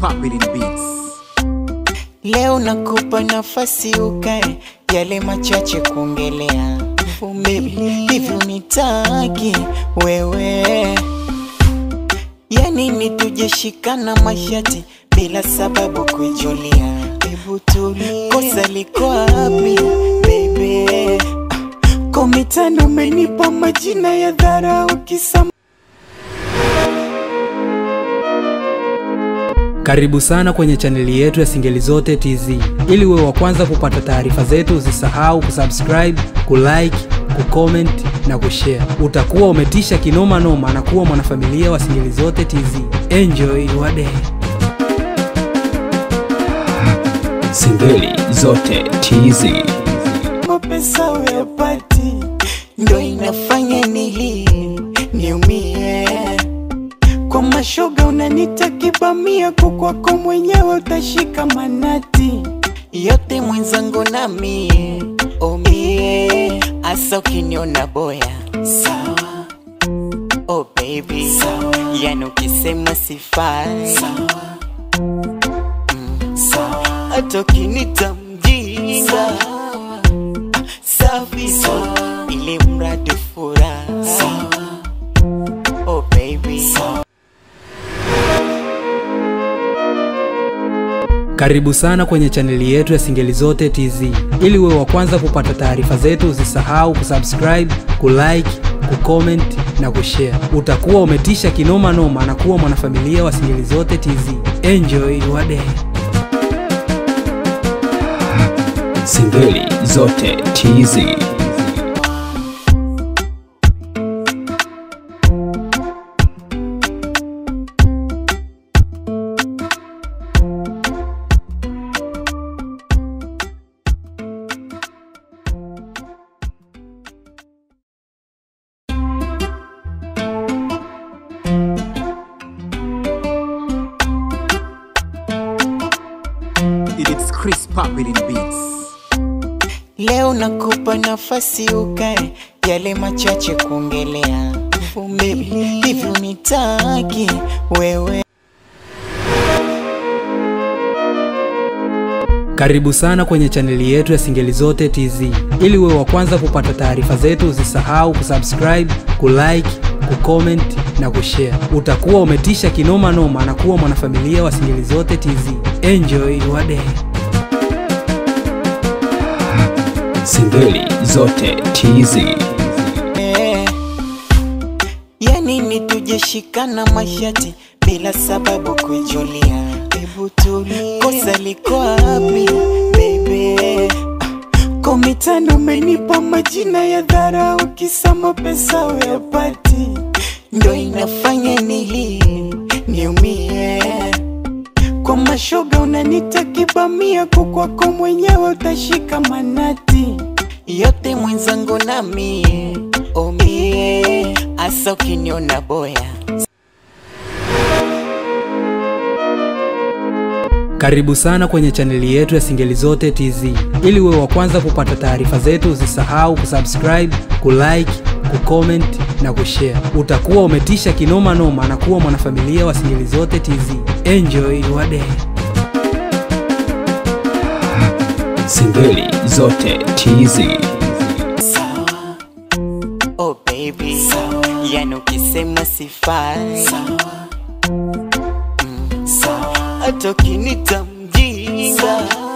Pop it in beats. Leo nakupa nafasi ukae, yale machache kuongelea. Baby, hivi unitaki wewe? Yani ni tujeshikana mashati bila sababu kuijulia. Hebu tulie, kosa liko wapi baby? Komitano umenipa majina ya dharau kisa Karibu sana kwenye chaneli yetu ya Singeli Zote TZ. Ili uwe wa kwanza kupata taarifa zetu, usisahau kusubscribe, kulike, kucomment na kushare. Utakuwa umetisha kinoma noma na kuwa mwanafamilia wa Singeli Zote TZ. Enjoy your day. Singeli zote TZ. mapesa uyapati, ndo inafanya nilie niumie. Kwa mashoga unanita kibamia, kukwako mwenyewe utashika manati yote mwenzangu na mie omie, asa ukiniona boya sawa, oh baby sawa, yani ukisema sifai sawa, mm, sawa, hata ukinita mjinga safi sawa, ili mradi furaha sawa, oh baby sawa. Karibu sana kwenye chaneli yetu ya Singeli Zote TZ. Ili uwe wa kwanza kupata taarifa zetu, usisahau kusubscribe, kulike, kucomment na kushare. Utakuwa umetisha kinoma noma na kuwa mwanafamilia wa Singeli Zote TZ. Enjoy your day. Singeli zote TZ. It's Chris Pop it in beats. Leo nakupa nafasi ukae, yale machache kuongelea. Baby, hivi unitaki wewe? Karibu sana kwenye chaneli yetu ya Singeli Zote TZ. Ili uwe wa kwanza kupata taarifa zetu, usisahau kusubscribe, kulike, kucomment na kushare. Utakuwa umetisha kinoma noma na kuwa mwanafamilia wa Singeli Zote TZ. Enjoy your day. Singeli zote TZ. Eh, yani ni tujeshikana mashati bila sababu kuijulia. Hebu tulie, kosa liko wapi baby? Komitano umenipa majina ya dharau, kisa mapesa uyapati, ndo inafanya nilie niumie. Kwa mashoga unanita kibamia, kukwako mwenyewe utashika manati yote mwenzangu na mie omie, asa ukiniona boya Karibu sana kwenye chaneli yetu ya Singeli Zote TZ. Ili uwe wa kwanza kupata taarifa zetu, usisahau kusubscribe, kulike, kucomment na kushare. Utakuwa umetisha kinoma noma na kuwa mwanafamilia wa Singeli Zote TZ. Enjoy your day. Singeli zote TZ. sawa, oh baby sawa, yani ukisema sifai sawa, mm, sawa, hata ukinita mjinga